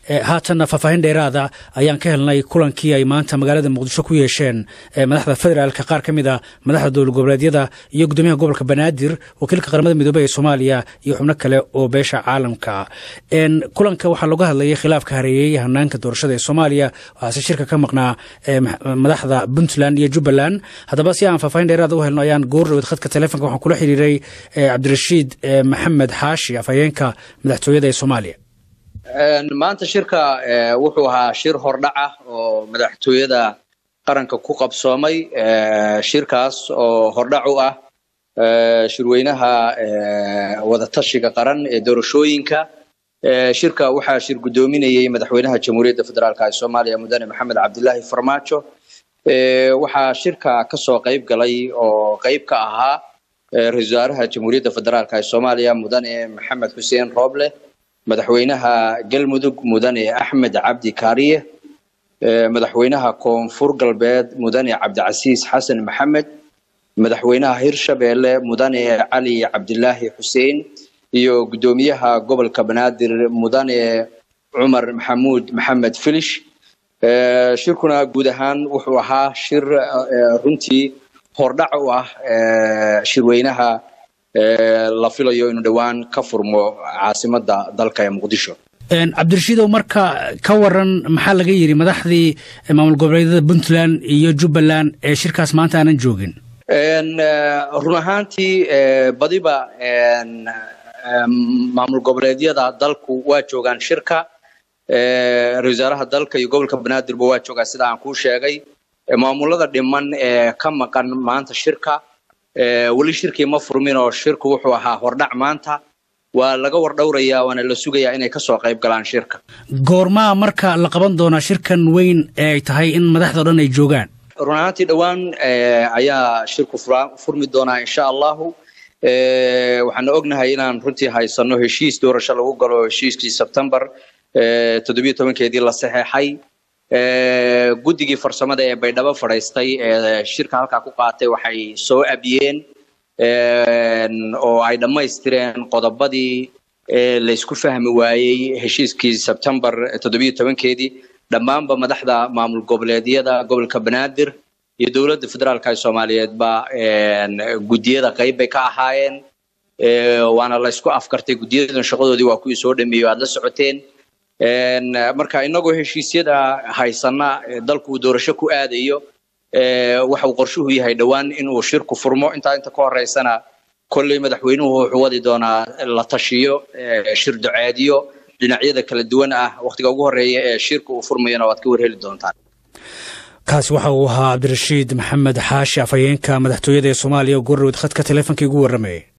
haatanna faahfaahin dheeraada ayaan ka helnay kulankii ay maanta magaalada muqdisho ku yeesheen madaxda federaalka qaar ka mid a madaxda dowlad goboleedyada iyo gudoomiyaha gobolka banaadir wakiilka qaramada midoobey ee soomaaliya iyo xubno kale oo beesha caalamka kulanka waxaa looga hadlayay khilaafka hareeyey hanaanka doorashada ee soomaaliya waxaase shirka ka maqnaa madaxda puntland iyo jubbaland haddaba si aan faahfaahin dheeraada u helno ayaan goordhowed khadka telefonka waxaan kula xiriiray cabdirashiid maxamed xaashi afhayeenka madaxtooyada ee soomaaliya maanta shirka wuxuu ahaa shir hordhac ah oo madaxtooyada qaranka ku qabsoomay shirkaas oo hordhac u ah shirweynaha wadatashiga qaran ee doorashooyinka shirka waxaa shir guddoominayey madaxweynaha jamhuuriyadda federaalk ee soomaaliya mudane maxamed cabdilaahi farmaajo waxaa shirka kasoo qayb galay oo qayb ka ahaa ra-iisul wasaaraha jamhuuriyadda federaalk ee soomaaliya mudane maxamed xuseen rooble madaxweynaha galmudug mudane axmed cabdi kaariye madaxweynaha koonfur galbeed mudane cabdicasiis xasan maxamed madaxweynaha hirshabeelle mudane cali cabdilaahi xuseen iyo guddoomiyaha gobolka banaadir mudane cumar maxamuud maxamed filish shirkuna guud ahaan wuxuu ahaa shir runtii hordhac u ah shirweynaha la filayo inuu dhowaan ka furmo caasimada dalka ee muqdisho cabdirashiidow marka ka waran maxaa laga yidhi madaxdii maamul goboleedyada puntland iyo jubbaland ee shirkaas maanta aanan joogin run ahaantii badiba maamul goboleedyada dalku waa joogaan shirka ra-isul wasaaraha dalka iyo gobolka banaadirba waa joogaa sida aan kuu sheegay maamulada dhiman ee ka maqan maanta shirka weli shirkii ma furmin oo shirku wuxuu ahaa hordhac maanta waa laga wardhowrayaa waana la sugayaa inay kasoo qayb galaan shirka goormaa marka la qaban doonaa shirkan weyn ee ay tahay in madaxdao dhan ay joogaan run ahaantii dhowaan ayaa shirku furmi doonaa insha allahu waxaana ognahay inaan runtii haysano heshiis doorasho lagu galo heshiiskii sebtembar toddobiyo tobankeedii la saxeexay guddigii farsamada ee baydhabo fadhaystay ee shirka halkaa ku qaatay waxay soo abiyeen oo ay dhammaystireen qodobadii laysku fahmi waayey heshiiskii sebtembar toddobiyo tobankeedii dhammaanba madaxda maamul goboleedyada gobolka banaadir iyo dowladda federaalka ee soomaaliyeedba guddiyada qayb bay ka ahaayeen waana laysku afkartay guddiyadan shaqadoodii waa kuwii soo dhameeyey aad la socoteen marka inagoo heshiisyada haysana dalku uu doorasho ku aadayo waxau qorshuhu yahay dhowaan inuu shirku furmo intaa inta ka horeysana kolley madaxweynuhu wuxuu wadi doonaa la tashiyo shir duceediyo dhinacyada kala duwan ah wakhtiga ugu horeeya ee shirka uu furmayana waad ka warheli doontaan kaasi waxa uu ahaa cabdirashiid maxamed xaashi afhayeenka madaxtooyada ee soomaaliya oo goordhowed khadka teleefonkii ugu warramayay